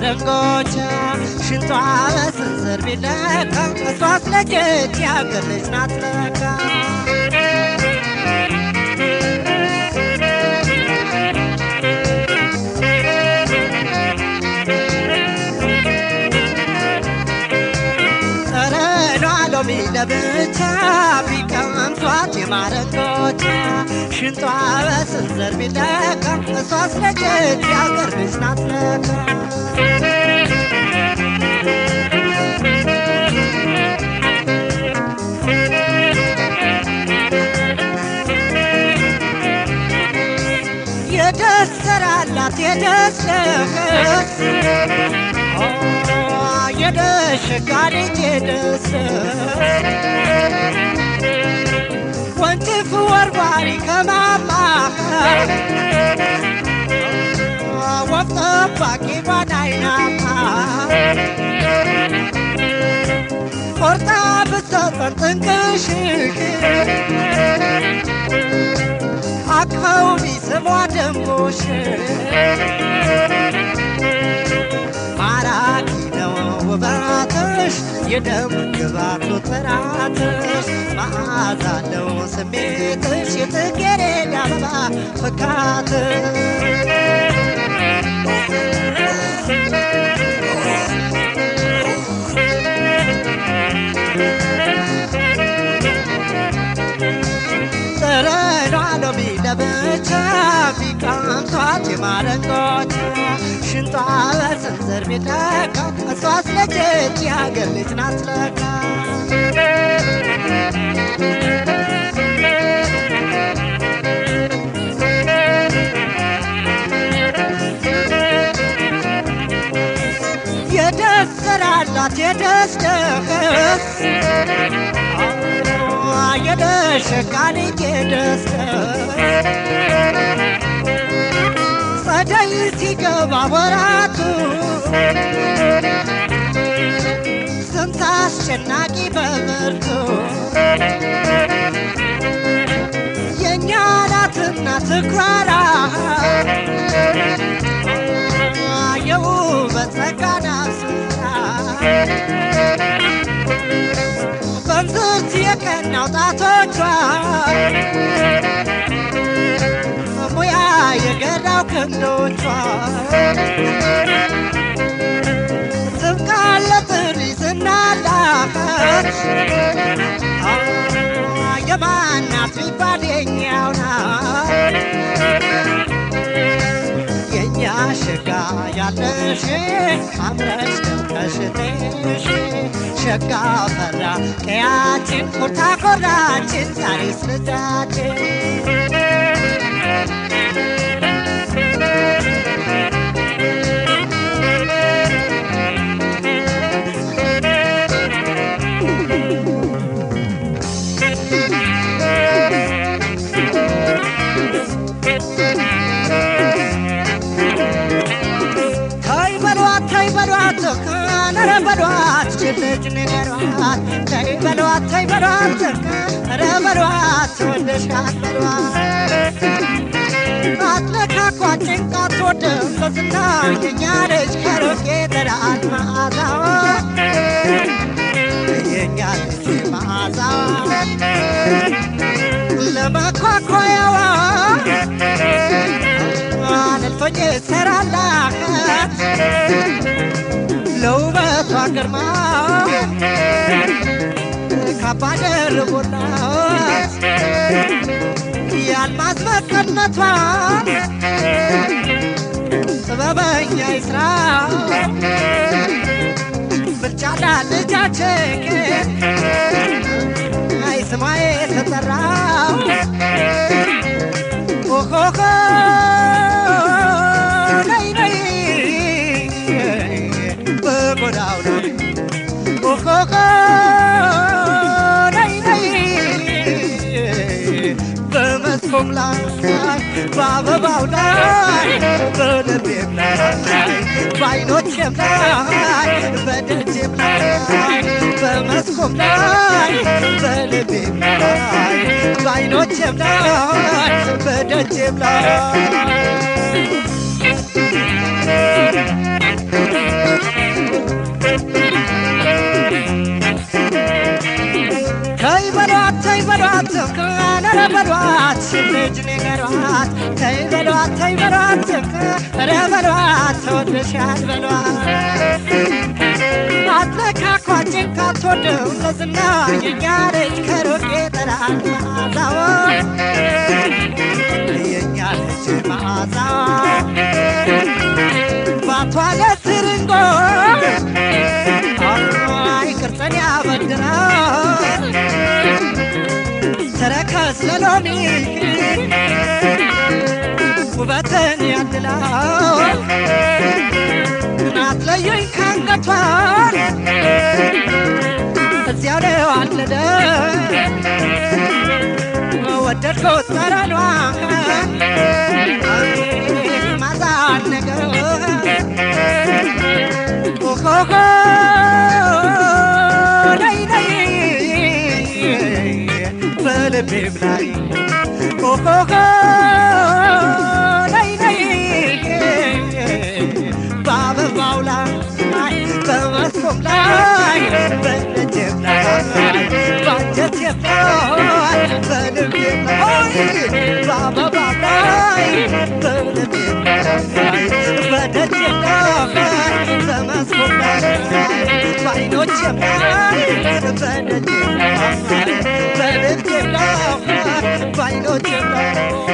የማረንጎቻ ሽንጧ በስንዝር ቢለካ እሷስ ለጀት ያገር ልጅ ናት ለካ ጠረኗ ሎሚ ለብቻ ቢቀምሷት የማረንጎቻ ሽንጧ በስንዝር ቢለካ እሷስ ለጀት ያገር ልጅ ናት ለካ የደሰራላት የደስለህስ የደሸጋ ልጅ የደስ ወንጭፍ ወርዋሪ ከማማኸር ወፍ ጠባቂ ጓዳይናማ ቆርጣ ብትሰጠን ጥንቅሽሽ አቅፈው ቢስሟ ደንቦሽ ማራኪ ነው ውበትሽ የደም ግባቱ ጥራትሽ መዓዛ አለው ስሜትሽ የጽጌረዳ አበባ ፍካትሽ ጠረኗ ሎሚ ለብቻ ቢቀምሷት የማረንጎቻ ሽንጧ በስንዝር ቢለካ እሷስ ለጀት የሀገር ልጅ ናት ለካ የደስ ስራላት የደስ ደስ የደሸቃን የደስ ጸደይ ሲገባ ወራቱ ስንት አስጨናቂ በብርቱ የእኛ ናትና ትኩራራ የውበት ጸጋና ስራ በንዝርት የቀናው ጣቶቿ ሙያ የገራው ክንዶቿ ትብቃለ ጥሪ ስናላፈች የማናት ቢባል የኛው ናት የኛ ሸጋ ያለሽ አምረሽ ደምቀሽልሽ ሸጋ ፈራ ቀያችን ኮርታ ኮራችን ዛሬ ስልዳችን ተይ በሏት ተይ በሏት ኧረ በሏት ችልጅ ንገሯት ተይ በሏት ተይ በሏት ኧረ በሏት ወደሻት በሏት አትለካኳ ጭንቃት ወደም በዝና የኛ ልጅ ከሩቅ ይጠራል መዓዛዋ የኛ ልጅ መዓዛዋ ለመኳኳያዋ አልፎኝ ሰራላት ለውበቷ ግርማ ካባ ደርቦላት የአልማዝ መቀነቷ ጥበበኛ ይስራ ብልጫዳ ልጃችን አይ ስሟ የተጠራው ኦሆሆ ነይ ነይ በጎዳው ላይ ኦሆሆ ነይ ነይ በመስኮም ላይ በአበባው ላይ በልቤም ላይ በዓይኖቼም ላይ በደጄም ላይ በመስኮም ላይ በልቤም ላይ በዓይኖቼም ላይ በደጄም ላይ ተይ በሏት ዝቅ ኧረ በሏት ተወደሻል በሏት አትለካኳችን ካትወደው ለዝና የኛ ልጅ ከሩቅ ይጠራል መዓዛዋ የኛ ልጅ መዓዛዋ ባቷ ለትርንጎ አይ ቅርጽን ያበድራል ተረከዝ ለሎሚ ውበትን ያድላል አትለየኝ ካንገቷን እዚያው ነው አለደ ወደድከው ጠረኗ ማዛን ነገር ኦሆሆ ነይ ነይ በልቤም ላይ ኦሆሆ ነይ ነይ በአበባው ላይ በመስኮም ላይ በደጀም ላይ ባንጀቴም ላይ በልቤም ላይ በአበባው ላይ በልቤም ላይ በደጀም ላይ በመስኮም ላይ በዓይኖቼም ላይ በደጀም ላይ በልቤም ላይ በዓይኖቼም ላይ